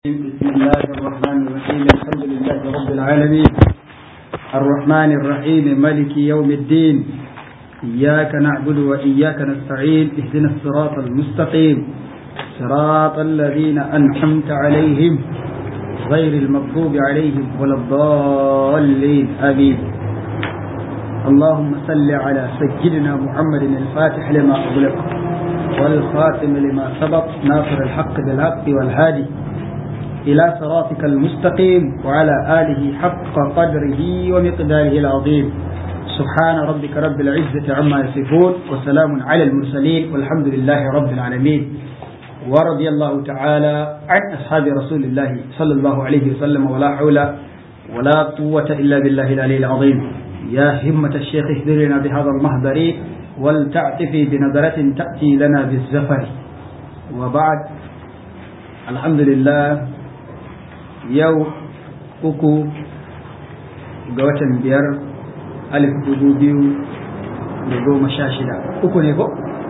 بسم الله الرحمن الرحيم الحمد لله رب العالمين الرحمن الرحيم ملك يوم الدين إياك نعبد وإياك نستعين اهدنا الصراط المستقيم صراط الذين أنعمت عليهم غير المغضوب عليهم ولا الضالين آمين اللهم صل على سيدنا محمد الفاتح لما أغلق والخاتم لما سبق ناصر الحق بالحق والهادي إلى صراطك المستقيم وعلى آله حق قدره ومقداره العظيم سبحان ربك رب العزة عما يصفون وسلام على المرسلين والحمد لله رب العالمين ورضي الله تعالى عن أصحاب رسول الله صلى الله عليه وسلم ولا حول ولا قوة إلا بالله العلي العظيم يا همة الشيخ اهدرنا بهذا المهدر ولتعتفي بنظرة تأتي لنا بالزفر وبعد الحمد لله yau uku ga watan biyar alif dubu biyu da goma sha shida uku ne ko?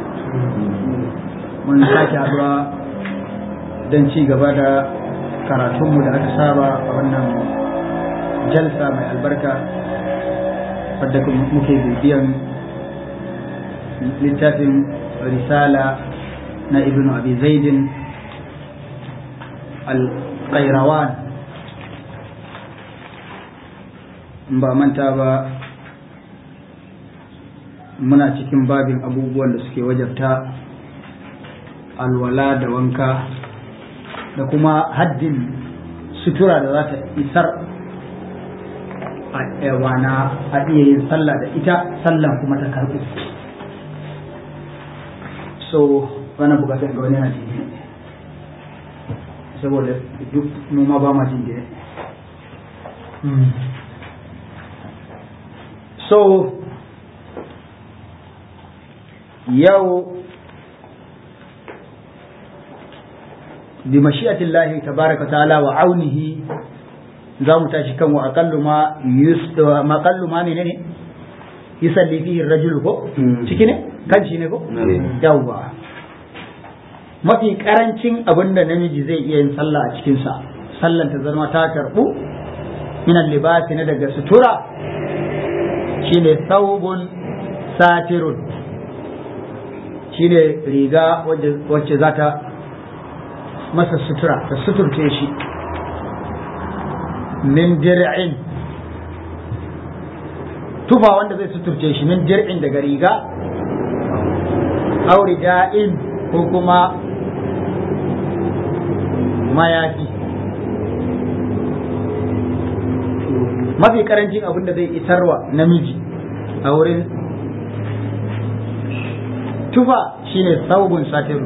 mun sake haɗuwa don ci gaba da karatunmu da aka saba a wannan jalsa mai albarka wadda muke bibiyan littafin risala na ibn abi zaidin al-qairawan ba manta ba muna cikin babin abubuwan da suke wajabta alwala da wanka da kuma haddin sutura da za ta isar a wana a iya yin sallah da ita sallan kuma ta karɓu so wani bukatar ga wani yana jini saboda duk noma ba ma jin gine so yau bi mashi'atillahi tabaraka ta'ala wa aunihi za mu tashi kan wa aqallu ma yusda ma aqallu ma menene yusalli fihi ar-rajulu ko ciki ne kan shi ne ko yawwa mafi karancin abin da namiji zai iya yin sallah a cikinsa sallan ta zama ta karɓu minan libasi na daga sutura shine saubun satirun shine riga wacce za ta masa sutura ta suturce shi min dir'in tufa wanda zai suturce shi min dir'in daga riga auri da'in ko kuma mayafi mafi karancin abin da zai isarwa namiji a wurin tufa shine saubun satiru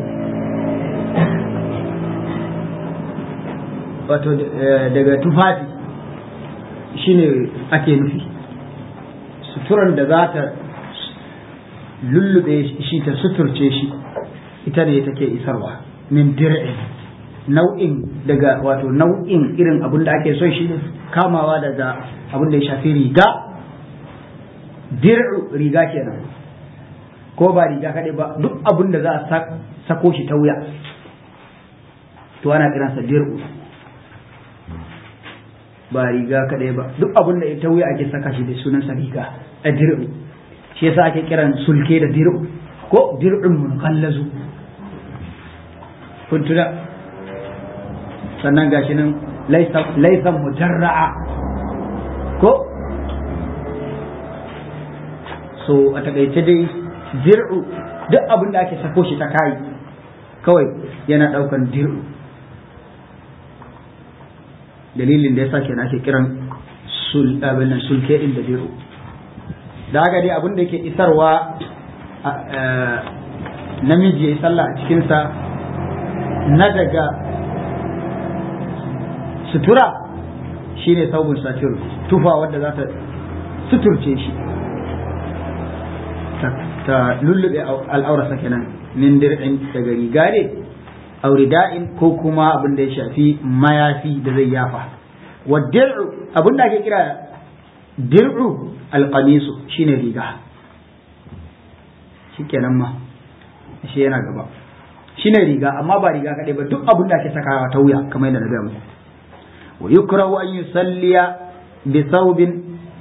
wato daga tufafi shine ake nufi suturan da za ta lullube shi ta suturce shi ita ne take isarwa min dir'in nau'in daga wato nau'in irin abin da ake son shi kamawa daga abin da ya shafi riga dir'u riga kenan ko ba riga kaɗai ba duk abin da za a sako shi ta wuya to ana kiransa dir'u ba riga kaɗai ba duk abin da ta wuya ake saka shi da sunansa riga a dir'u shi yasa ake kiran sulke da dir'u ko dir'un munkallazu kun tuna sannan gashi nan laisan mujarra'a ko so a takaice dai dir'u duk abin da ake sako shi ta kai kawai yana daukan dir'u dalilin da yasa kenan ake kiran sul abin sulke din da dir'u da haka dai abin da yake isarwa namiji ya yi sallah a cikinsa na daga sutura shine saubun satir tufa wadda za ta suturce shi ta lullube al'aurarsa kenan min dir'in daga riga ne aurida'in ko kuma abin da ya shafi mayafi da zai yafa wa dir'u abin da ake kira dir'u alqamisu shine riga shikenan ma shi yana gaba shine riga amma ba riga kaɗai ba duk abin da ake sakawa ta wuya kamar yadda na gaya muku wa yukrahu an yusalliya bi thawbin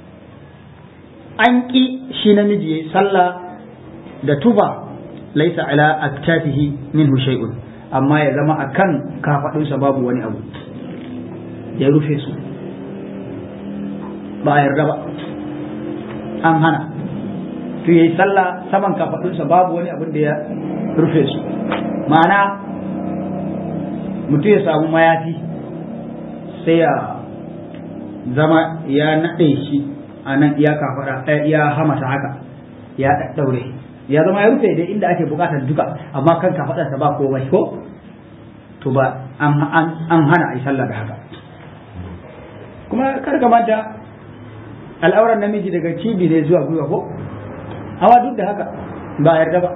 an ki shi namiji yayi sallah da tuba laisa ala aktafihi minhu shay'un amma ya zama akan kafadunsa babu wani abu ya rufe su ba a yarda ba an hana to yayi sallah saman kafadunsa babu wani abin da ya rufe su ma'ana mutum ya samu mayafi sai ya zama ya naɗe shi a nan iya kafada iya hamata haka ya ɗaɗɗaure ya zama ya rufe dai inda ake buƙatar duka amma kan kafaɗarsa ba komai ko to ba an hana a yi sallah da haka kuma kar ka manta al'auran namiji daga cibi ne zuwa gwiwa ko hawa duk da haka ba a yarda ba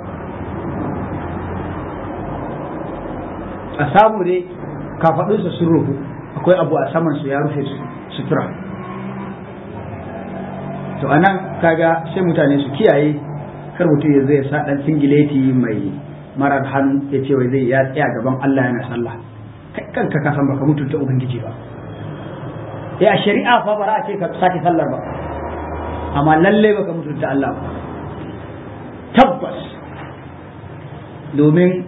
a samu dai kafaɗinsa sun rufu akwai abu a saman su ya rufe sutura to anan kaga sai mutane su kiyaye kar mutum ya zai sa dan singileti mai marar hannu ya ce wai zai ya tsaya gaban Allah yana sallah kai kanka ka san baka mutunta ubangiji ba eh a shari'a fa bara a ce ka sake sallar ba amma lalle baka mutunta Allah ba tabbas domin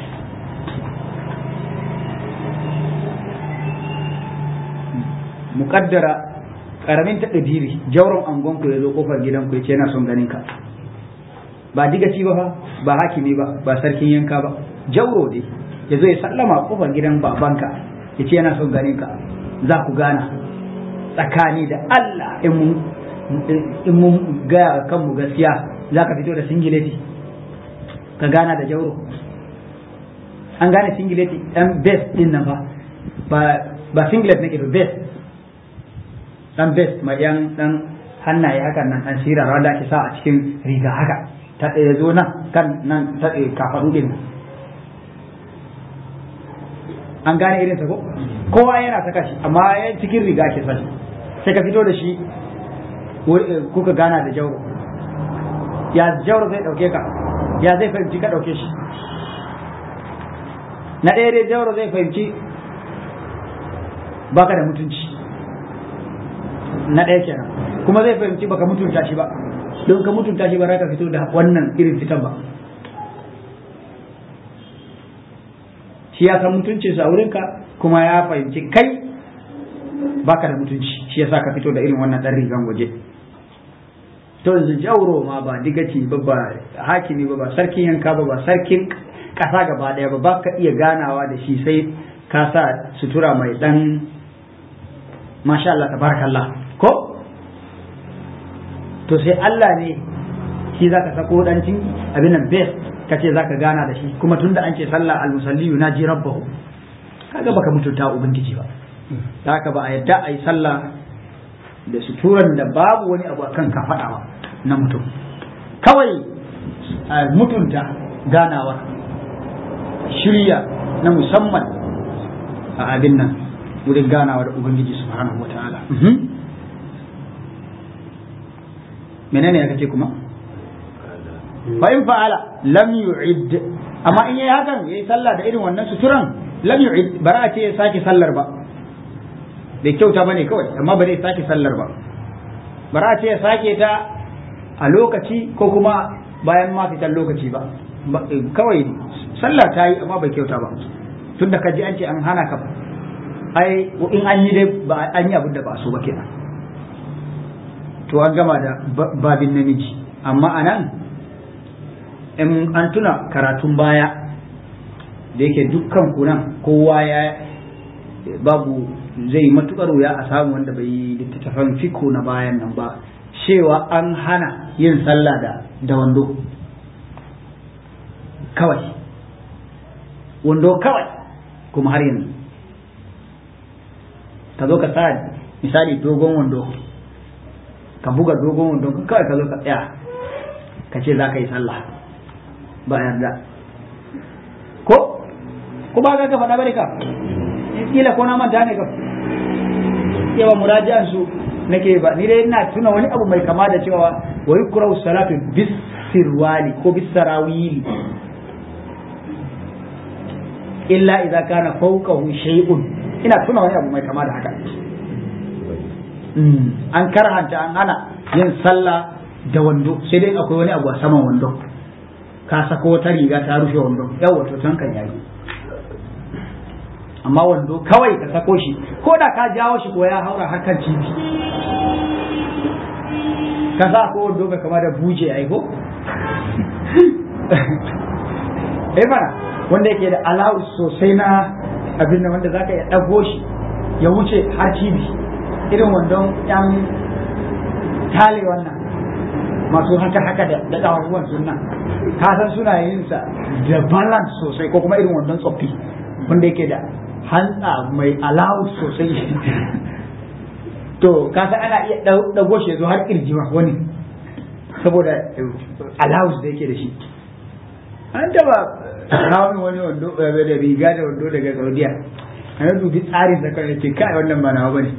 muƙaddara ƙaramin taɗa jauron angon ku ya zo ƙofar gidan ku ya ce yana son ganin ka ba digaci ba fa ba hakimi ba ba sarkin yanka ba jauro ne ya zo ya sallama ƙofar gidan babanka ya ce yana son ganin ka za ku gana tsakani da Allah in mun gaya kanmu gaskiya za ka fito da singileti ka gana da jauro an gane singileti ɗan best ɗin nan ba ba singlet nake ba best dan best mai yan dan hannaye hakan nan dan sira wanda ake sa a cikin riga haka ta ɗaya zo nan kan nan ta ɗaya kafaɗu ɗin an gane irin sa ko kowa yana saka shi amma yan cikin riga ake sa shi sai ka fito da shi kuka gana da jauro ya jauro zai ɗauke ka ya zai fahimci ka ɗauke shi na ɗaya dai jauro zai fahimci baka da mutunci na ɗaya kenan kuma zai fahimci baka mutunta shi ba don ka mutunta shi ba za ka fito da wannan irin fitan ba shi ya san mutuncin sa wurinka kuma ya fahimci kai baka da mutunci shi yasa ka fito da irin wannan ɗan rigan waje to yanzu jauro ma ba digaci ba ba hakimi ba ba sarkin yanka ba ba sarkin ƙasa gaba ɗaya ba ba ka iya ganawa da shi sai ka sa sutura mai ɗan masha Allah tabarakallah ko to sai Allah ne shi zaka sako dancin abin nan best kace zaka gana da shi kuma tunda an ce sallah al-musalli yunaji rabbahu kaga baka mutunta ubangiji ba haka ba a yadda a yi sallah da suturan da babu wani abu akan ka faɗawa na mutum kawai a mutunta ganawa shirya na musamman a abin nan wurin ganawa da ubangiji subhanahu wa ta'ala menene ya kace kuma fa in fa'ala lam yu'id amma in yayi hakan yayi sallah da irin wannan suturan lam yu'id bara a ce ya sake sallar ba bai kyauta bane kawai amma ba zai sake sallar ba bara a ce ya sake ta a lokaci ko kuma bayan ma fitar lokaci ba kawai sallah ta yi amma bai kyauta ba tunda ka ji an ce an hana ka ai in an yi dai ba an yi abin da ba so ba kenan to an gama da babin namiji amma a nan in an tuna karatun baya da yake dukkan kunan kowa ya babu zai matukar wuya a samu wanda bai yi littattafan fiko na bayan nan ba cewa an hana yin sallah da da wando kawai wando kawai kuma har yanzu ka zo ka sa misali dogon wando ka buga dogon wando kawai ka zo ka tsaya ka ce za ka yi sallah ba yarda ko ko ba ga ka faɗa bane ka kila ko na manta ne ka yawa muraji'an su nake ba ni dai ina tuna wani abu mai kama da cewa wa yukrahu salatu bis sirwali ko bis sarawili illa idza kana fawqahu shay'un ina tuna wani abu mai kama da haka an karhanta an hana yin sallah da wando sai dai akwai wani abu a saman wando ka sako wata riga ta rufe wando yawa to tan kan yayi amma wando kawai ka sako shi ko da ka jawo shi ko ya haura har kan cibi ka sa ko wando ka kama da buje ai ko eh mana wanda yake da alawu sosai na abin nan wanda zaka iya dago shi ya wuce har cibi irin wandon yan tale wannan masu haka haka da da kawawan sunna ka san suna yin sa da balance sosai ko kuma irin wandon tsoffi wanda yake da hantsa mai alawu sosai to ka san ana iya dago shi zo har kirjima wani saboda allowance da yake da shi an taba hawan wani wando da riga da wando daga saudiya an dubi tsarin da kan ce kai wannan ba nawa bane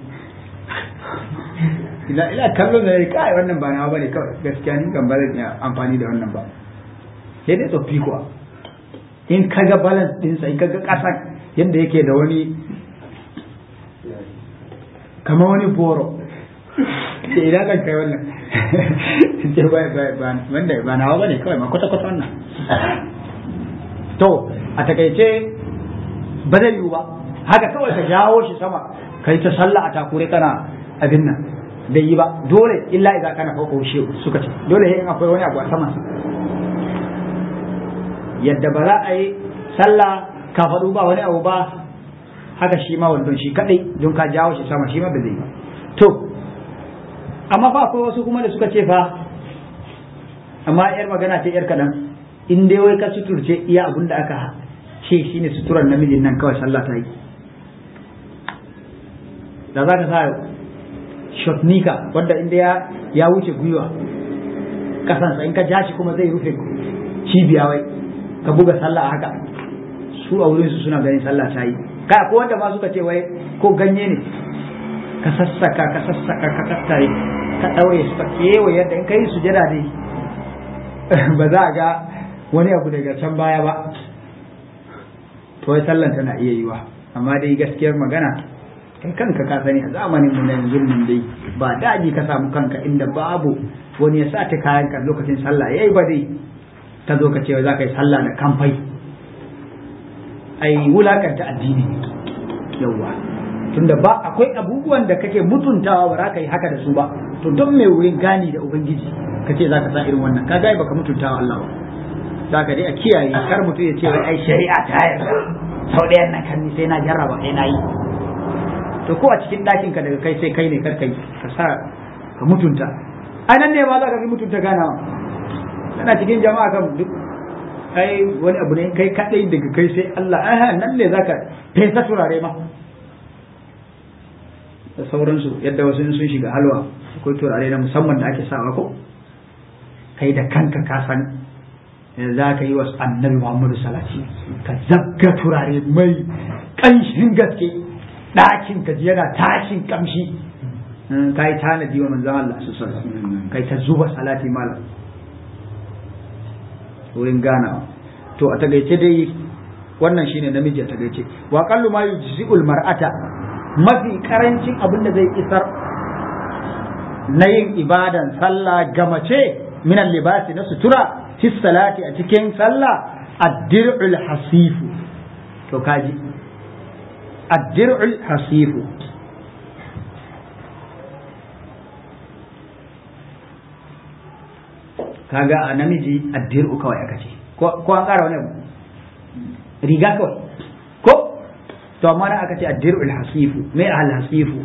ila ila kallon da kai wannan ba nawa bane kawai gaskiya ni kan ba zan iya amfani da wannan ba sai dai tsoffi kuwa in kaga balance dinsa in kaga kasan yadda yake da wani kamar wani boro ce idan kan kai wannan ce ba ba wanda ba nawa bane kawai ma kwata kwata wannan to a takaice ba zai yiwu ba haka kawai ka jawo shi sama kai ta sallah a takure kana abin nan bai yi ba dole illa idan kana fauka shi suka ce dole in akwai wani abu a saman sa yadda ba za a yi sallah ka faɗu ba wani abu ba haka shi ma wandon shi kadai don ka jawo shi sama shi ma ba zai yi to amma fa akwai wasu kuma da suka ce fa amma yar magana ce yar kaɗan in dai wai ka suturce iya abin da aka ce shine suturar namijin nan kawai sallah ta yi da za ka sa shotnika wanda inda ya ya wuce gwiwa kasansa in ka ja shi kuma zai rufe cibiya wai ka buga sallah haka su a wurin su suna ganin sallah ta yi kai ko wanda ma suka ce wai ko ganye ne ka sassaka ka sassaka ka tattare ka daure su ka kewaye yadda in kai sujada dai ba za a ga wani abu daga can baya ba to wai sallan tana iya yiwa amma dai gaskiyar magana kai kanka ka sani a zamanin mu na yanzu nan dai ba daji ka samu kanka inda babu wani ya sa ta kayan ka lokacin sallah yayi ba dai ta zo ka ce za ka yi sallah da kamfai ai wulakanta addini ne yawwa tunda ba akwai abubuwan da kake mutuntawa ba za ka yi haka da su ba to don mai wurin gani da ubangiji ka ce za ka sa irin wannan ka gaya baka mutuntawa Allah ba za ka dai a kiyaye kar mutum ya ce wai ai shari'a ta yarda sau ɗayan nan kan sai na jarraba sai na yi to ko a cikin ɗakin ka daga kai sai kai ne kar kai ka sa ka mutunta ai nan ne ma za ka fi mutunta ganawa kana cikin jama'a kan duk ai wani abu ne kai kadai daga kai sai Allah ai nan ne zaka fesa turare ma da sauransu yadda wasu sun shiga halwa akwai turare na musamman da ake sawa ko kai da kanka ka san za ka yi wa annabi Muhammadu salati ka zabga turare mai ƙanshin gaske ɗakin ka yana tashin kamshi ka yi tanadi wa manzan Allah su kai ta zuba salati malam wurin ganawa to a tagaice dai wannan shine namiji a tagaice wa qallu ma yujzi'ul mar'ata mafi karancin abin da zai isar na yin ibadan sallah ga mace min libasi na sutura fi salati a cikin sallah ad-dir'ul hasifu to kaji ad-dir'ul hasifu kaga a namiji addiru kawai aka ce ko an ƙara wani abu riga kawai ko to amma na aka ce addiru alhasifu mai alhasifu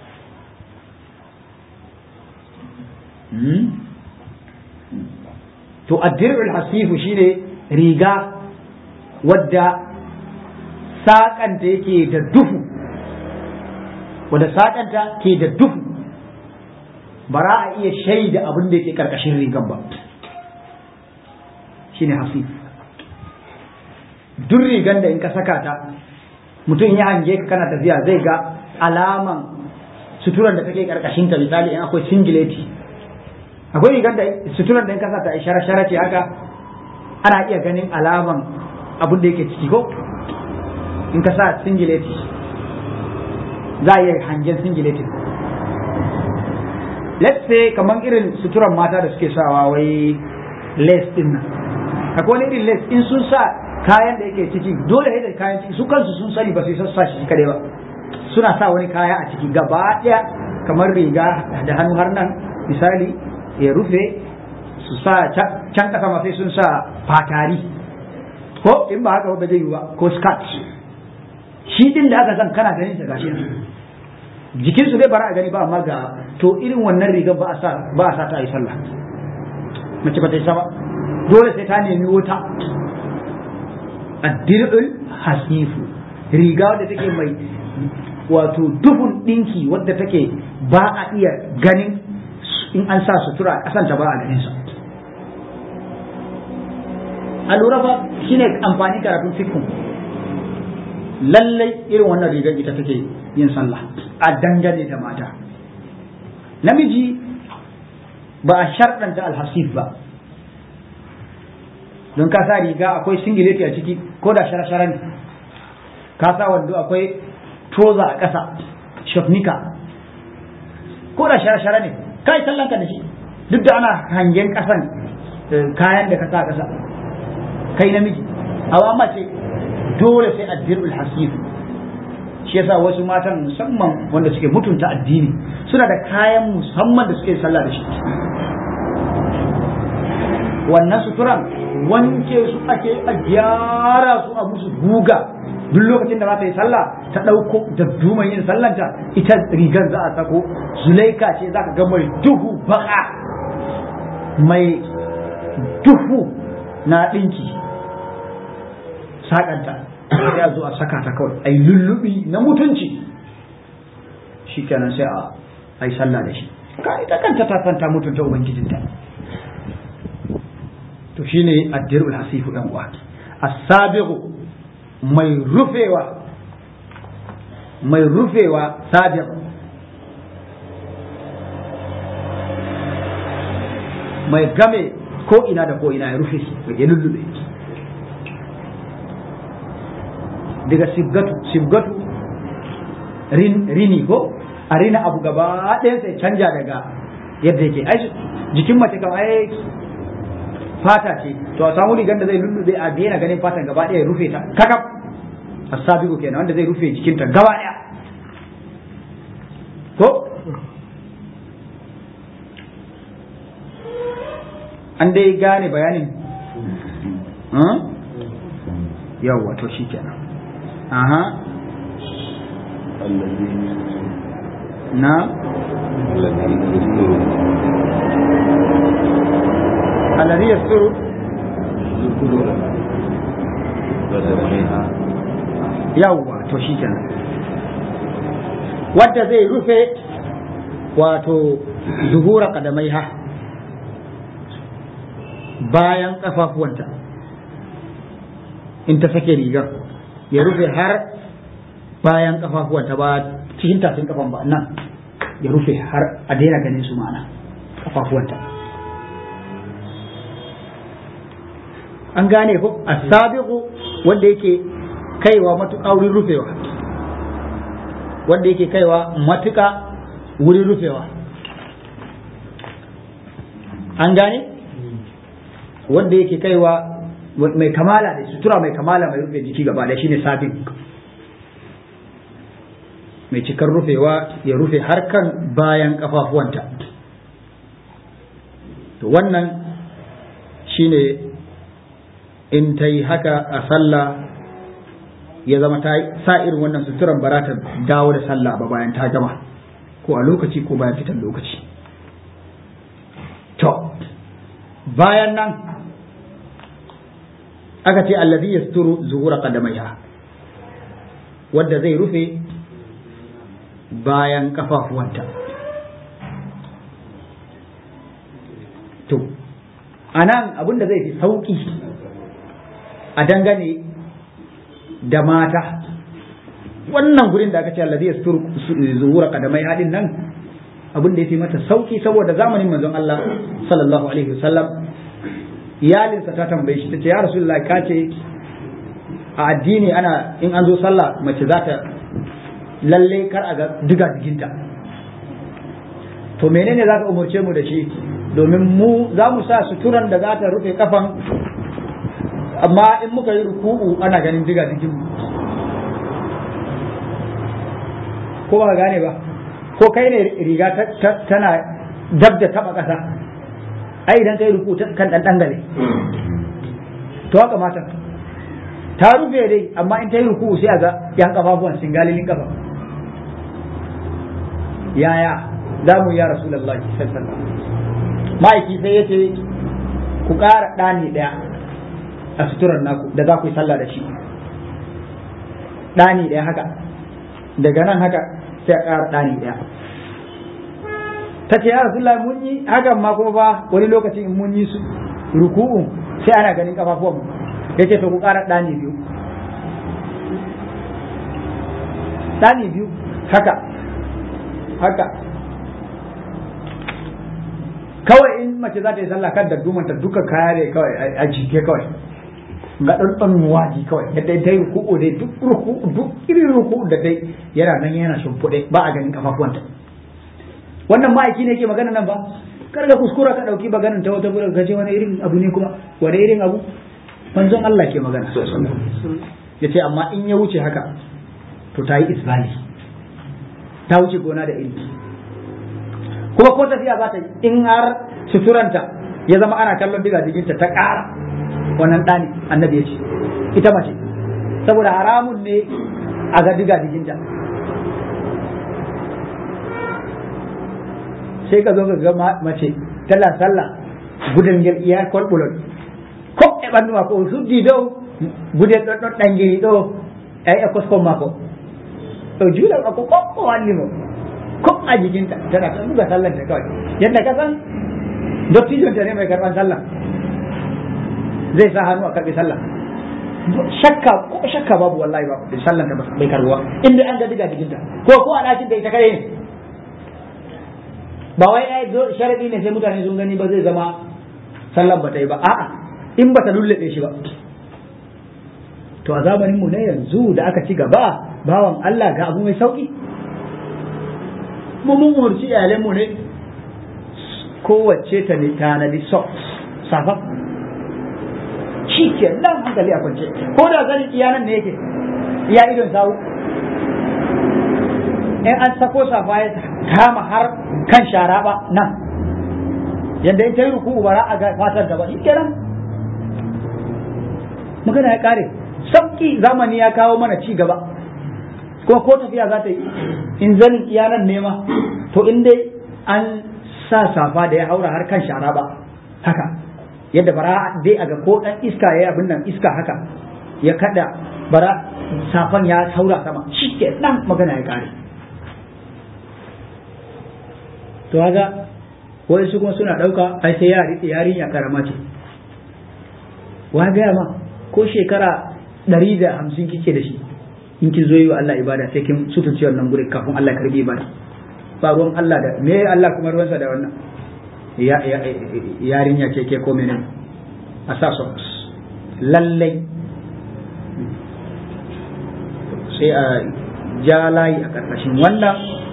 to addiru alhasifu shine riga wadda saƙanta yake da duhu wadda saƙanta ke da duhu ba za a iya shaida abin da yake ƙarƙashin rigan ba shine hasif duk rigan da in ka saka ta mutum ya hange ka kana tafiya zai ga alaman suturan da take karkashin ta misali in akwai singileti akwai rigan da suturan da in ka sa ta shara shara ce haka ana iya ganin alaman abin da yake ciki ko in ka sa singileti za a iya hangen singileti let's say kamar irin suturan mata da suke sawa wai lace din nan akwai wani irin lace in sun sa kayan da yake ciki dole ne da kayan ciki su kansu sun sani ba su sa shi kadai ba suna sa wani kaya a ciki gaba daya kamar riga da hannu har nan misali ya rufe su sa can kasa ma sai sun sa fatari ko in ba haka ba zai yi ba ko skirt shi din da aka san kana ganin sa gashi jikin su dai bara a gani ba amma ga to irin wannan rigar ba a sa ba a sa ta yi sallah mace ba ta yi sama dole sai ta nemi wuta addir'ul hasifu riga wadda take mai wato duhun dinki wadda take ba a iya ganin in an sa sutura a kasanta ba a ganin sa a lura fa shine amfani karatun fikun lallai irin wannan rigar ita take yin sallah a dangane da mata namiji ba a sharɗanta alhasif ba don ka sa riga akwai singileti a ciki ko da shara-shara ne ka sa wando akwai troza a ƙasa shafnika ko da shara-shara ne ka yi sallanka da shi duk da ana hangen ƙasan kayan da ka sa ƙasa kai namiji hawa mace dole sai addirul hasif shi yasa wasu matan musamman wanda suke mutunta addini suna da kayan musamman da suke sallah da shi wannan suturan wanke su ake a gyara su a musu guga duk lokacin da za ta yi sallah ta ɗauko da duman yin sallanta ita rigar za a sako zulaika ce za ka ga mai duhu baka mai duhu na ɗinki saƙanta ya zo a saka ta kawai a yi lullubi na mutunci shi kenan sai a yi sallah da shi ka ita kanta ta santa mutunta ubangijinta to shine addirul hasifu dan uwa as-sabiqu mai rufewa mai rufewa sabiq mai game ko ina da ko ina ya rufe shi ya lullube daga sibgatu sibgatu rin rini ko a rina abu gaba ɗaya sai canja daga yadda yake ai jikin mace kam ai fata ce to a samu rigar da zai lullube a daina ganin fatan gaba ɗaya rufe ta kakaf asabiku kenan wanda zai rufe jikinta gaba ɗaya ko an dai gane bayanin yawwa to shi kenan aha na الذي يستر yawwa to shi kenan wadda zai rufe wato zuhura kadamai ha bayan kafafuwanta in ta sake rigar ya rufe har bayan kafafuwanta ba cikin tafin kafan ba nan ya rufe har a daina ganin su ma'ana kafafuwanta an gane ko asabiqu wanda yake kaiwa matuƙa wurin rufewa wanda yake kaiwa matuƙa wurin rufewa an gane wanda yake kaiwa mai kamala da sutura mai kamala mai rufe jiki gaba da shine sabiq mai cikar rufewa ya rufe harkan bayan kafafuwanta to wannan shine in ta yi haka a sallah ya zama ta sa irin wannan suturan ba ta dawo da sallah ba bayan ta gama ko a lokaci ko bayan fitan lokaci to bayan nan aka ce allazi yasturu zuhura qadamaiha wadda zai rufe bayan kafafuwanta to anan abinda zai fi sauki a dangane da mata wannan gurin da aka ce allazi yastur zuhura qadamai hadin nan abin da yafi mata sauki saboda zamanin manzon Allah sallallahu alaihi wasallam iyalinsa ta tambaye shi tace ya rasulullahi ka ce a addini ana in an zo sallah mace za ta lalle kar a ga diga jikinta to menene za ka umarce mu da shi domin mu za mu sa suturan da za ta rufe kafan amma in muka yi ruku'u ana ganin diga jikin mu ko ba gane ba ko kai ne riga tana dab da taba kasa ai idan kai ruku kan dan dangare to haka matan ta rufe dai amma in ta yi ruku sai a ga yan kafafuwan singalilin kafa yaya za mu ya rasulullahi sallallahu ma'aiki sai ya ce ku ƙara ɗani ɗaya a suturar naku da za ku yi sallah da shi ɗani ɗaya haka daga nan haka sai a ƙara ɗani ɗaya ta ce ya rasulullah mun yi hakan ma kuma ba wani lokacin in mun yi su ruku'un sai ana ganin kafafuwan mu ya ce to ku ƙara ɗani biyu ɗani biyu haka haka kawai in mace za ta yi sallah kan da dumanta duka kaya ne kawai a jike kawai ga ɗanɗan waji kawai yadda ta yi ruku'u dai duk ruku'u duk irin ruku'u da dai yana nan yana shimfiɗe ba a ganin kafafuwanta wannan ma'aiki ne ke magana nan ba kar ka kuskura ka ɗauki maganin ta wata gurin gaje wani irin abu ne kuma wani irin abu manzon Allah ke magana ya ce amma in ya wuce haka to ta yi isbali ta wuce gona da iri kuma ko tafiya za ta yi in har suturanta ya zama ana kallon diga jikinta ta ƙara wannan ɗani annabi ya ce ita mace saboda haramun ne a ga diga jikinta sai ka zo ka ga mace tana sallah gudun gel iya kwalbulon ko e ɓandu mako suddi dow gudun ɗon ɗon ɗangiri ɗo ai e koskon mako to juuɗe mako ko ko walli mo ko a jikinta tana ta buga sallan ta kawai yadda ka san dottijon ta ne mai karban sallah zai sa hannu a karbi sallah shakka ko shakka babu wallahi ba sallan ta bai karbuwa inda an ga diga jikinta ko ko a ɗakin da ita kai ne ba wai ai sharadi ne sai mutane sun gani ba zai zama sallan ba ta yi ba a'a in ba ta lullube shi ba to a zamanin mu ne yanzu da aka ci gaba bawan Allah ga abu mai sauki mu mun umarci iyalanmu ne kowace ta ne tanadi socks safa shi ke nan hankali a kwance ko da zani iyanan ne yake iya idon sawu in an sako safa ya kama har kan shara ba nan yadda in ta yi ruku bara a fatar da ba shi kenan magana ya kare sauki zamani ya kawo mana ci gaba kuma ko tafiya za ta yi in zanin iyanan nema to in dai an sa safa da ya haura har kan shara ba haka yadda bara dai aga ko dan iska ya abin nan iska haka ya kada bara safan ya haura sama shike nan magana ya kare to haka wai su kuma suna dauka ai sai ya riƙe yarinya karama ce wa gaya ma ko shekara ɗari da hamsin kike da shi in ki zo yi wa Allah ibada sai kin sutunci wannan guri kafin Allah karbi ibada ba ruwan Allah da me Allah kuma ruwansa da wannan yarinya ce ke ko menene a sa socks lallai sai a ja layi a ƙarƙashin wannan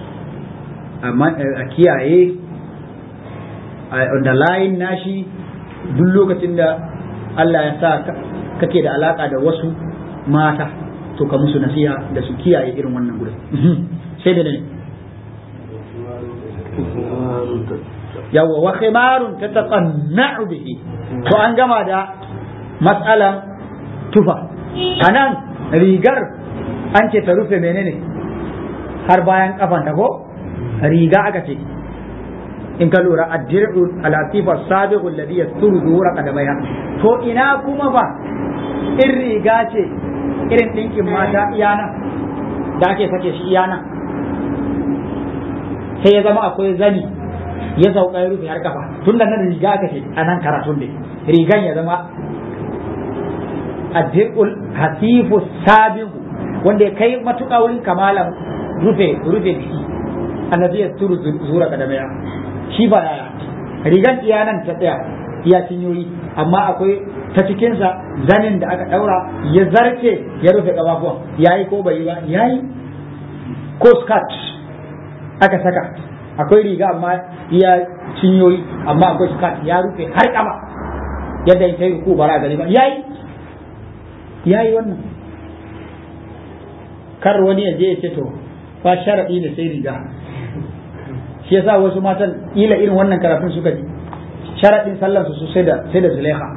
a kiyaye da layin nashi duk lokacin da Allah ya sa kake da alaka da wasu mata to ka musu nasiha da su kiyaye irin wannan gurin sai da ne yawa wa khimarun tataqanna'u bihi to an gama da matsalan tufa anan rigar an ce ta rufe menene har bayan kafan ta ko riga aka ce in ka lura addir'u alatifa sabiqu alladhi yasturu zuhura qadamaiha to ina kuma ba in riga ce irin ɗinkin mata iyana da ake sake shi iyana sai ya zama akwai zani ya sauka ya rufe har kafa tun da nan riga aka ce a nan karatun ne rigan ya zama addiqul hasifu sabiqu wanda ya kai matuƙa wurin kamalan rufe rufe jiki annabi ya turu zura kadamaya shi ba yaya rigan iyanan ta tsaya iya cinyoyi amma akwai ta cikinsa zanin da aka ɗaura ya zarce ya rufe ƙafafuwan ya yi ko bai yi ba ya yi ko skirt aka saka akwai riga amma iya cinyoyi amma akwai skirt ya rufe har ƙafa yadda ya yi ko bara gari ba ya yi ya yi wannan kar wani ya je ya ce to fa sharaɗi ne sai riga shi yasa wasu matan ila irin wannan karatun suka ji sharaɗin sallar su sai da sai da zulaiha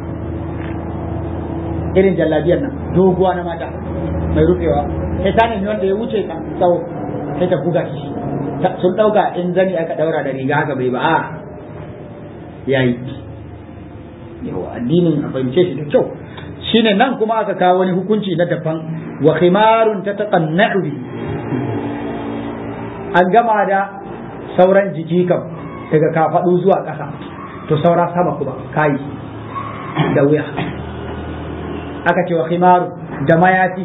irin jallabiyar nan doguwa na mata mai rufewa sai ta nemi wanda ya wuce ka tsawo sai ta buga shi sun ɗauka in zani aka ɗaura da riga haka bai ba a yayi yawa addinin a fahimce shi da kyau shine nan kuma aka kawo wani hukunci na daban wa khimarun ta taqanna'u bi an gama da sauran jiki kam daga kafaɗu zuwa ƙasa to saura sama kuma kayi da wuya aka ce wa khimaru da mayafi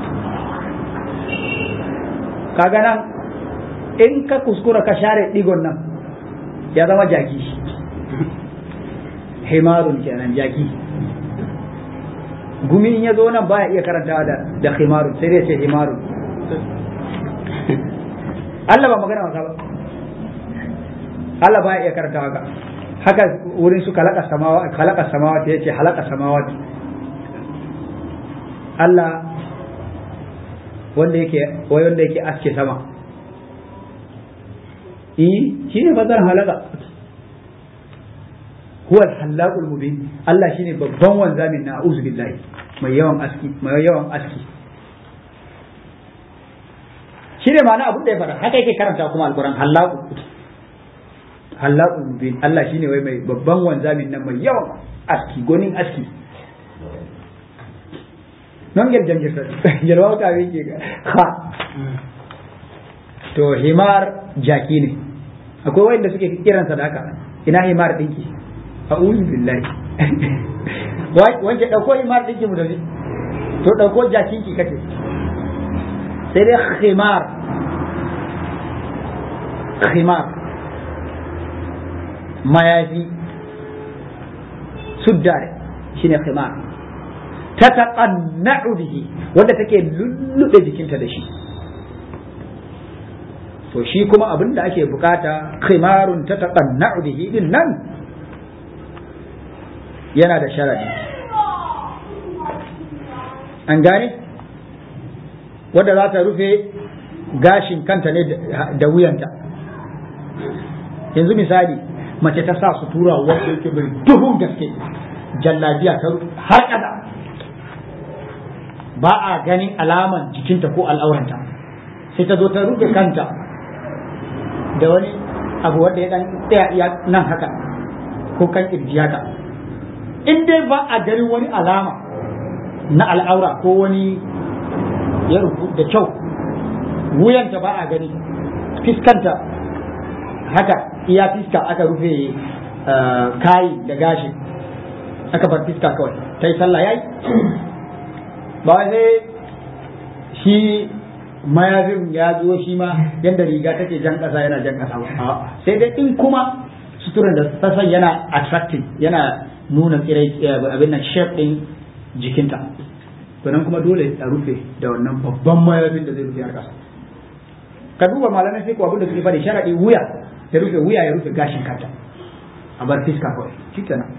kaga nan in ka kuskura ka share digon nan ya zama jaki himarun kenan jaki gumi in ya zo nan baya iya karantawa da da himarun sai dai ce himarun Allah ba magana wasa ba Allah baya iya karantawa ka haka wurin su kalaka samawa kalaka samawa ta yace halaka samawa Allah wanda yake wai wanda yake aske sama eh shine fadar halaka huwa al-hallaqul mubin Allah shine babban wanzamin na a'udhu billahi mai yawan aski mai yawan aski shine ma'ana abin da ya fara haka yake karanta kuma alquran hallaqu hallaqul mubin Allah shine wai mai babban wanzamin nan mai yawan aski gonin aski non gel jangirta jelwa ka wi ke ha to himar jaki ne akwai wanda suke kiran sadaka ina himar dinki a'udhu billahi wance dauko himar dinki mu da to dauko jakin ki kace sai dai khimar khimar mayafi suddare shine khimar ta taqanna'u bihi wanda take lullube jikinta da shi to shi kuma abin da ake bukata khimarun ta taqanna'u bihi din nan yana da sharadi an gane wadda za ta rufe gashin kanta ne da wuyanta yanzu misali mace ta sa sutura wanda yake mai duhun gaske jallabiya ta har kada ba a ganin alaman jikinta ko al'auranta sai ta zo ta rufe kanta da wani abu wanda ya dan tsaya nan haka ko kan kirji haka in dai ba a ganin wani alama na al'aura ko wani ya rufu da kyau wuyanta ba a gani fiskanta haka iya fiska aka rufe kayi da gashi aka bar fiska kawai ta yi sallah yayi ba sai shi mayafin ya zo shi ma yadda riga take jan ƙasa yana jan ƙasa ba sai dai in kuma suturan da sassan yana attractive yana nuna tsirai abin nan shape din jikinta to nan kuma dole a rufe da wannan babban mayafin da zai rufe har ƙasa ka duba malamai sai ko abin da suke faɗi sharadi wuya ya rufe wuya ya rufe gashin kanta a bar fiska kawai shikenan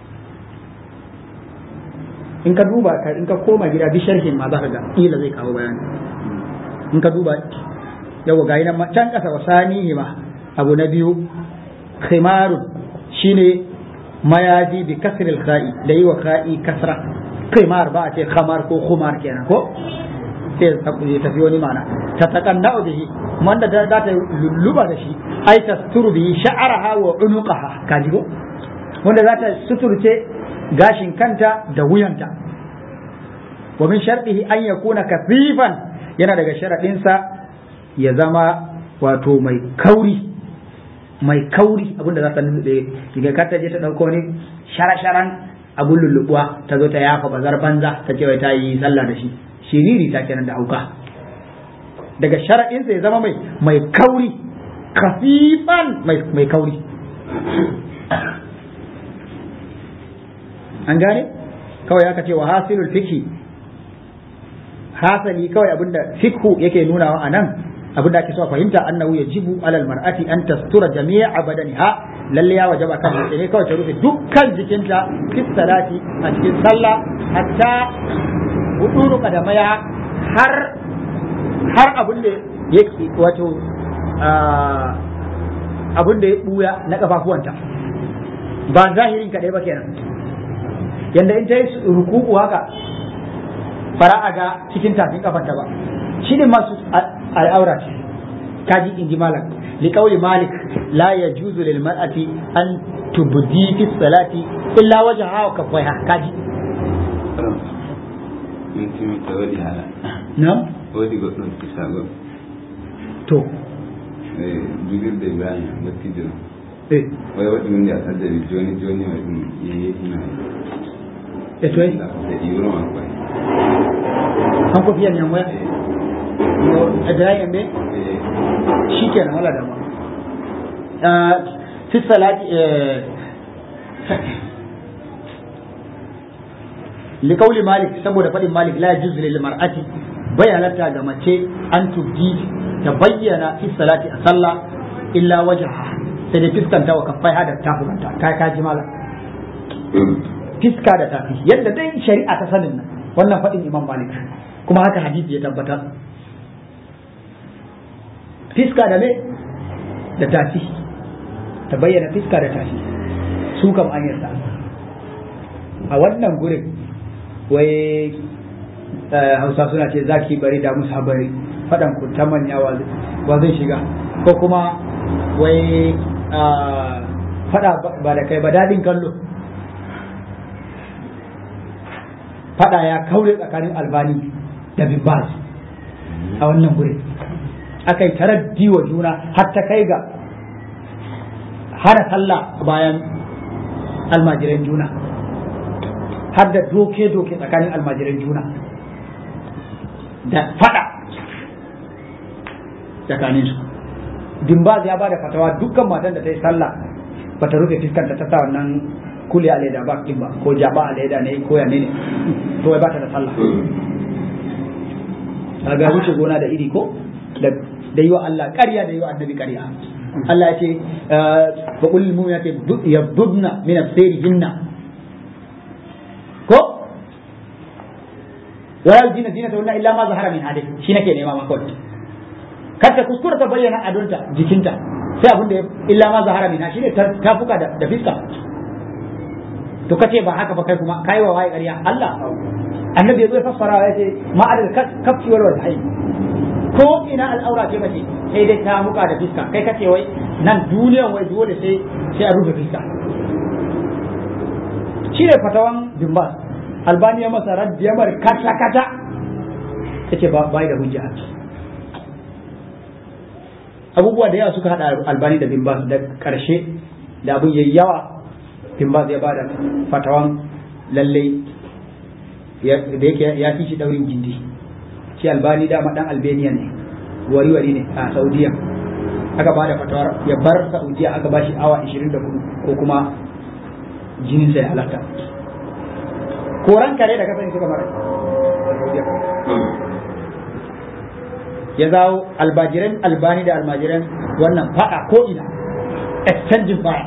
in ka duba in ka koma gida bi sharhin ma za ka ga kila zai kawo bayani in ka duba yawa ga nan can kasa wasani ma abu na biyu khimarun shine mayaji bi kasril kha'i da yi wa kha'i kasra khimar ba a ce khamar ko khumar kenan ko sai ya tafi wani mana ta takanna bihi wanda da za ta lulluba da shi ai tasturu bihi sha'araha wa unuqaha kaji ko wanda za ta suturce gashin kanta da wuyanta wa min shartihi an yakuna kafifan yana daga sharaɗinsa ya zama wato mai kauri mai kauri abinda za ta lulluɓe daga kar ta je ta ɗauko wani shara-sharan abun lulluɓuwa ta zo ta yafa bazar banza ta ce ta yi sallah da shi shiriri ta kenan da hauka daga sharaɗinsa ya zama mai mai kauri kafifan mai kauri an gane kawai aka ce wa hasilul fiqhi hasali kawai abinda fiqhu yake nunawa a nan abinda ake so a fahimta annahu yajibu alal mar'ati an tastura jami'a badaniha lalle ya wajaba kan mace ne kawai ta rufe dukkan jikinta fi salati a cikin sallah hatta huduru kadamaya har har abin da yake wato abin da ya buya na kafafuwanta ba zahirin kadai ba kenan yanda in ta yi ruku'u haka fara a ga cikin tafin kafanta ba shi ne masu al'aura ce kaji in ji malam liƙauli malik la ya juzu lil mar'ati an tubdi fi salati illa wajen hawa kafai ha kaji na wadi goɗɗon kisago to jugirde ibrahima dattijo eh way waɗi min nde a taddari joni joni wa ɗum yeyetina e toy e iwroma koy hanko fiyan yan waya a dirayen be shi kenan wala dama fi salati liƙauli malik saboda faɗin malik la yajuz lil mar'ati bai halatta ga mace an tubdi ta bayyana fi salati a sallah illa wajha sai da fiskanta wa kaffai hada tafukanta kai ka ji malam fiska da tafi yadda dai shari'a ta sanin nan wannan faɗin imam malik kuma haka hadisi ya tabbatar fiska da me da tafi ta bayyana fiska da tafi su kam an yarda a wannan gurin wai hausa suna ce zaki bari da musa bari faɗan ku ta manya wa zai shiga ko kuma wai faɗa ba da kai ba daɗin kallo faɗa ya kaure tsakanin albani da bibbas a wannan gurin aka yi taraddi wa juna har ta kai ga hana sallah bayan almajiran juna har da doke-doke tsakanin almajiran juna da fada tsakanin su dimbaz ya bada fatawa dukkan matan da ta yi sallah ba ta rufe fiskanta ta sa wannan kuli a leda ba ba ko jaba a leda ne ko ya ne to wai ba ta da sallah ga wuce gona da iri ko da yi wa Allah ƙarya da yi wa annabi ƙarya Allah ya ce fa qul lil mu'minati yabdudna min asirihinna ko wa yajina zinatahunna illa ma zahara min hadi shi nake nema ma kawai kar ta kuskura ta bayyana adonta jikinta sai abin da illa ma zahara min shi ne ta fuka da fiska to kace ba haka ba kai kuma kai wa waye ƙarya Allah annabi ya zo ya fassara ya ce ma'adal kafci wal wajhi ko ina al'aura ce mace sai dai ta muka da fiska kai kace wai nan duniyan wai dole sai sai a rufe fiska shi ne fatawan dimbas albaniya masa raddiyamar kata kata yace ba bai da hujja abubuwa da yawa suka hada albani da dimbas da karshe da abun yayi yawa dimbas ya bada fatawan lalle da yake ya fi shi daurin gindi shi albani dama dan albania ne wari wari ne a saudiya aka ba da fatawar ya bar saudiya aka ba shi awa 24 ko kuma jinin sai halatta koran kare da kasance suka mara ya zawo albajiran albani da almajiran wannan fada ko ina exchanging fire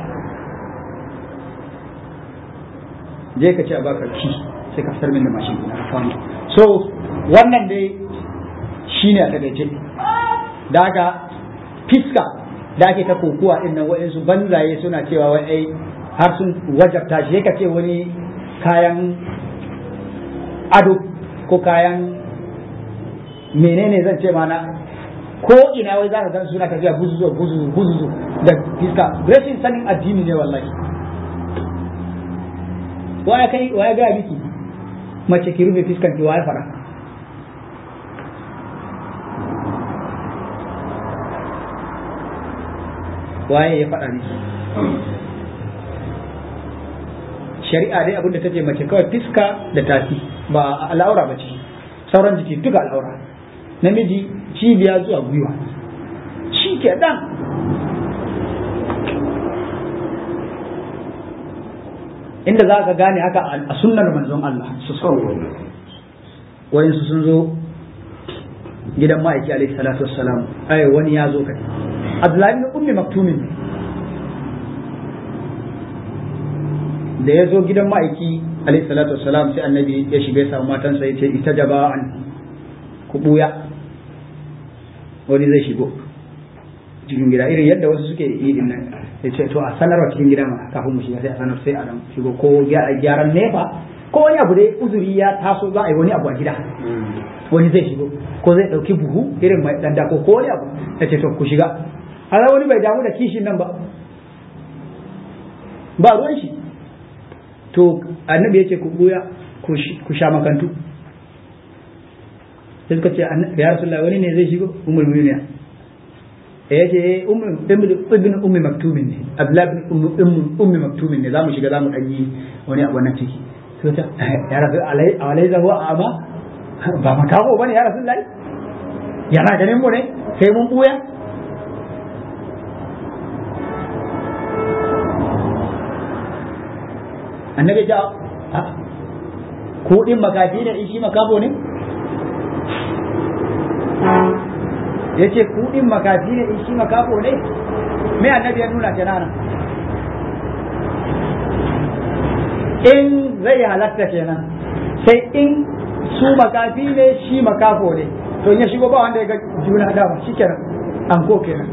je ka ce a baka ki sai ka fitar min da mashin ina amfani so wannan dai shine a takaice da haka fiska da ake ta kokuwa din nan wa'insu banzaye suna cewa wai ai har sun wajabta shi ka ce wani kayan ado ko kayan menene zan ce mana ko ina wai za ka gan suna tafiya buzuzu buzuzu buzuzu da fiska rashin sanin addini ne wallahi waya kai waya ga miki mace ki rufe fiskan ki waya fara waye ya faɗa miki shari'a dai abinda ta ce mace kawai fiska da tafi ba al'aura ba ce sauran jiki duka al'aura namiji cibiya zuwa gwiwa shi ke dan inda za ka gane haka a sunnar manzon Allah su wayansu sun zo gidan ma'aiki alaihi salatu wassalam ai wani ya zo kai Abdullahi bin Ummi Maktumin da ya zo gidan ma'aiki alaihi salatu wassalam sai annabi ya shiga ya samu matansa ya ce ita jaba an ku buya wani zai shigo cikin gida irin yadda wasu suke yi din nan ya ce to a sanarwa cikin gida ma kafin mu shiga sai a sanar sai a dan shigo ko gyaran nefa ko wani abu dai uzuri ya taso za a yi wani abu a gida wani zai shigo ko zai dauki buhu irin mai dan dako ko wani abu ya ce to ku shiga har wani bai damu da kishin nan ba ba ruwan shi to annabi ya ce ku buya ku sha makantu sai suka ce ya rasulullah wani ne zai shigo umul mu'minin ya ce ibn ummi maktumin ne abdullah ibn ummi maktumin ne zamu shiga zamu dan yi wani abu nan ciki to ta ya rasul alai alai zahu ama ba makaho bane ya rasul lai yana ganin mu ne sai mun buya annabi ja ko din makafi ne in shi makafo ne ya ce kuɗin makafi ne in shi makafo ne me annabi ya nuna kenan in zai halatta kenan sai in su makafi ne shi makafo ne to in ya shigo ba wanda ya ga juna dama shi kenan an ko kenan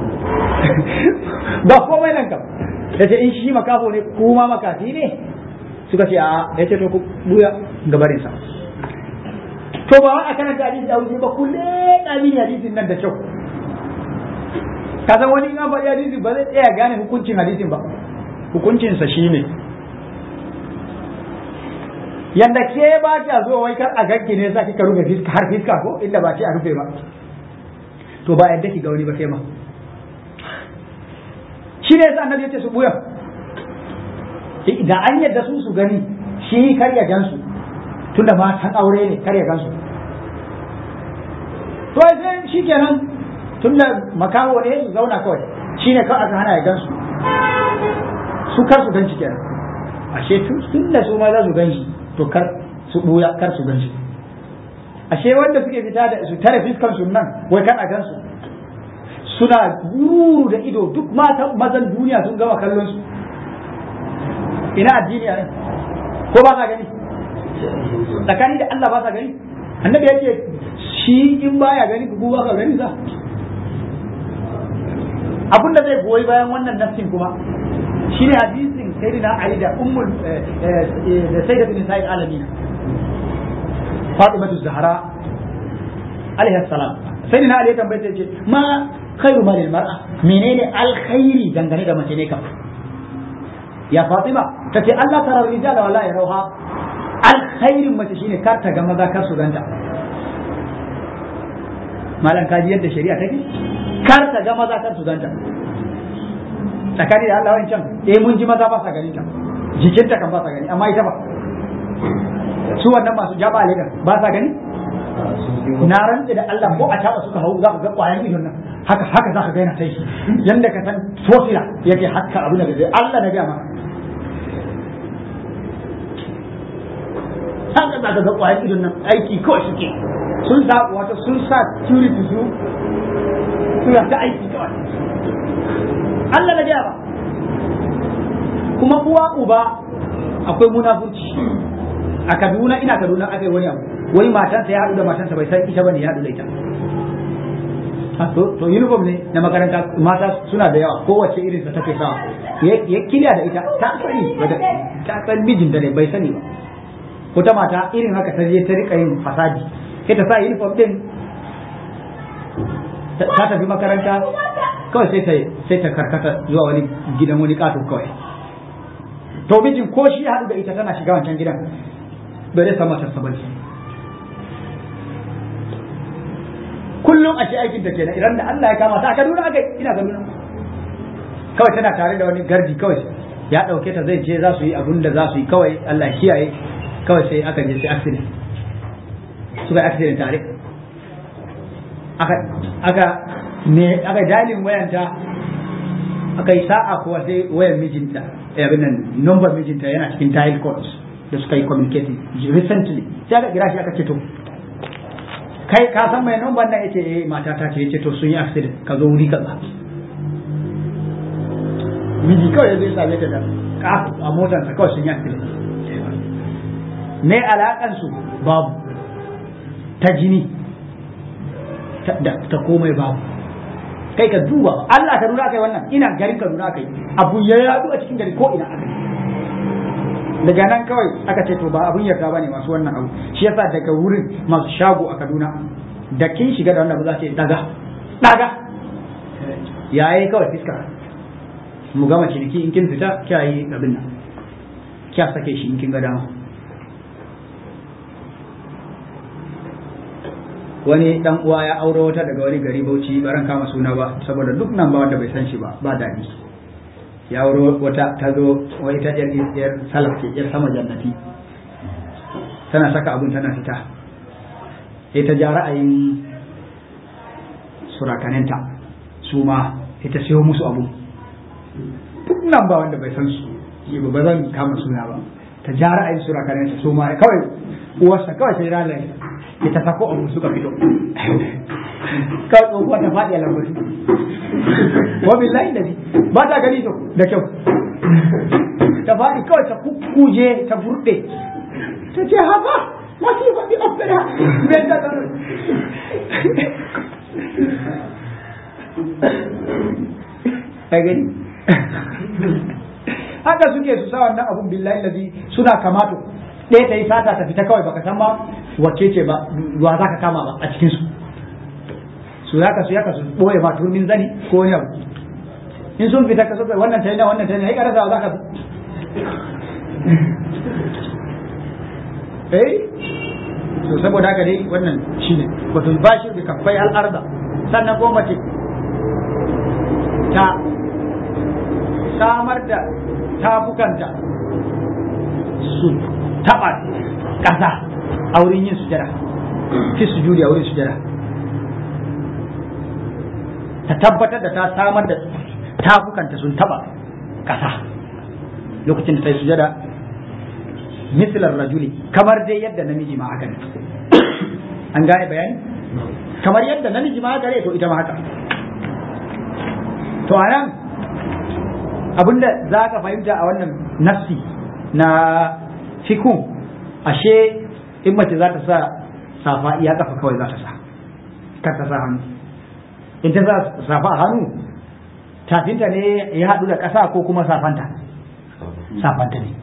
ba komai nan kam ya ce in shi makafo ne kuma makafi ne suka ce a ya ce to ku buya gabarinsa to ba a karanta hadisi da wuce ba kulle ɗamin hadisin nan da kyau ka san wani in faɗi hadisi ba zai tsaya gane hukuncin hadisin ba hukuncinsa shine yanda ke ba ta zo wai kar a ganki ne sa kika rufe fiska har fiska ko inda ba ce a rufe ba to ba yadda ki ga wani ba ke ma shi ne yasa annabi yace su buya da an yadda su su gani shi kar ya gansu tunda matan aure ne kar ya gansu to sai shi kenan tunda makaho ne su zauna kawai shi ne kawai aka hana ya gansu su kar su ganshi kenan ashe tun da su ma za su ganshi to kar su buya kar su ganshi ashe wanda suke fita da su tare fiskan su nan wai kan a gansu suna guru da ido duk matan mazan duniya sun gama kallon su ina addini a nan ko ba sa gani tsakani da Allah ba sa gani annabi yake shi in baya gani ku ba ka gani za abin da zai goyi bayan wannan nafsin kuma shine hadisin sayyidina Ali da ummul da sayyidatu nisa'il alamin Fatimatu Zahra alaiha salam sayyidina Ali ya tambaye ta ce ma khairu malil mar'a menene alkhairi dangane da mace ne kam ya Fatima tace Allah tara rijala wala yarauha alkhairin mace shine kar ta ga maza kar su ganta malam kaji yadda shari'a take kar ta ga maza kar su ganta tsakani da Allah wancan eh mun ji maza ba sa ganin ta jikinta kan ba sa gani amma ita ba su wannan masu jaba ne ba sa gani na rantse da Allah ko a taba suka hau za ka ga kwayan idon nan haka haka za ka ga yana tai yanda ka san fosila yake haka abu da Allah na ga maka haka za ka ga ƙwayar idon nan aiki kawai suke sun sa wato sun sa security su suna ta aiki kawai Allah na gaya ba kuma uwa uba akwai munafurci a Kaduna ina Kaduna aka yi wani abu wani matansa ya haɗu da matansa bai san ita bane ya haɗu da ita to uniform ne na makaranta mata suna da yawa kowace irin sa take sawa ya kiliya da ita ta sani ta san mijinta ne bai sani ba wata mata irin haka ta je ta rika yin fasadi sai ta sa uniform din ta tafi makaranta kawai sai ta sai ta karkata zuwa wani gidan wani kato kawai to mijin ko shi haɗu da ita tana shiga wancan gidan bai dai sama ta sabani kullum a ce aikin ta kenan idan da Allah ya kama ta a Kaduna aka ina Kaduna kawai tana tare da wani gardi kawai ya ɗauke ta zai je za su yi abun da za su yi kawai Allah kiyaye kawai sai aka je sai accident suka accident tare aka aka ne aka dalin wayanta aka yi sa'a kuwa sai wayar mijinta abin nan number mijinta yana cikin tile codes da suka yi communicating recently sai aka kira shi aka ce to kai ka san mai number nan yace eh mata ta ce yace to sun yi accident ka zo wuri kaza miji kawai zai same ta da kafu a motarsa kawai sun yi accident me alakan su babu ta jini ta komai babu kai ka duba Allah ka nuna kai wannan ina garin ka nuna kai abu ya yadu a cikin gari ko ina aka daga nan kawai aka ce to ba abun yarda bane masu wannan abu shi yasa daga wurin masu shago a Kaduna da kin shiga da wannan abu za ce daga daga yayi kawai fiska mu gama ciniki in kin fita kya yi abin nan kya sake shi in kin ga dama wani dan uwa ya auro wata daga wani gari Bauchi baran kama suna ba saboda duk nan ba wanda bai san shi ba ba daɗi ya auro wata ta zo wai ta yar yar salaf ce yar sama jannati tana saka abun tana fita sai ta ja ra'ayin surakaninta su ma ita siyo musu abu duk nan ba wanda bai san su yi ba zan kama suna ba ta ja ra'ayin surakaninta su ma kawai uwarsa kawai sai ranar ya ta sako abu suka fito kawai tsohuwa ta faɗi a lambatu wa billahi da ba ta gani to da kyau ta faɗi kawai ta kuje ta burɗe ta ce haka wasu faɗi opera mai ta gano ta gani haka suke su sa wannan abun billahi lazi suna kamato ɗaya ta yi sata ta fita kawai baka san ba wacce ce ba wa za ka kama ba a cikin su su ya kasu ya kasu ɓoye ba turmin zani ko wani abu in sun fita ka so wannan ta yi na wannan ta yi na yi karasa za ka eh to saboda haka dai wannan shine wato bashi da kafai al'arda sannan ko mace ta samar da tafukanta su taba ƙasa a wurin yin sujada fi sujudi a wurin sujada ta tabbatar da ta samar da tafukanta sun taba ƙasa lokacin da ta yi sujada mislar rajuli kamar dai yadda namiji ma haka ne an gane bayani kamar yadda namiji ma haka ne to ita ma haka to a nan abinda za ka fahimta a wannan nafsi na fikun ashe in mace za ta sa safa iya kafa kawai za ta sa kar ta sa hannu in ta sa safa a hannu tafinta ne ya haɗu da ƙasa ko kuma safanta safanta ne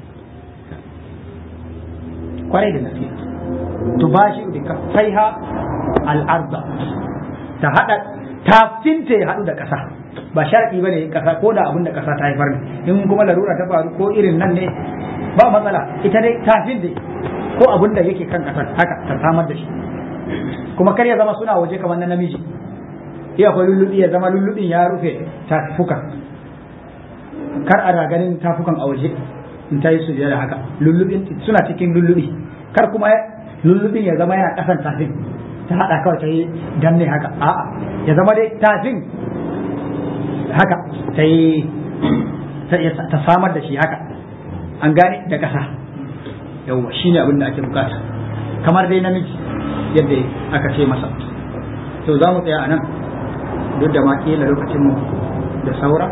kwarai da gaske to ba shi da kafaiha al'arda ta haɗa tafinta ya haɗu da ƙasa ba sharɗi ba ne ƙasa ko da abin da ƙasa ta haifar ne in kuma larura ta faru ko irin nan ne ba matsala ita dai tafin da ko abin da yake kan ƙasar haka ta samar da shi kuma kar ya zama suna waje kamar na namiji iya akwai lullubi ya zama lullubin ya rufe tafukan kar a ganin tafukan a waje in ta yi sujjada haka lullubin suna cikin lullubi kar kuma lullubin ya zama yana ƙasan tafin ta haɗa kawai ta yi danne haka a'a ya zama dai tafin haka ta yi ta samar da shi haka an gane da ƙasa yawwa shi ne abin da ake bukata kamar dai namiji yadda aka ce masa to za mu tsaya a nan duk da ma kila lokacinmu da saura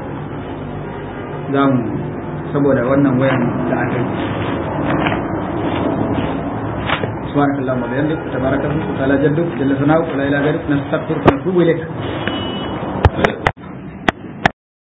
za mu saboda wannan wayan da aka yi سبحانك اللهم وبحمدك تبارك اسمك وتعالى جدك جل ثناؤك ولا اله غيرك نستغفرك ونتوب اليك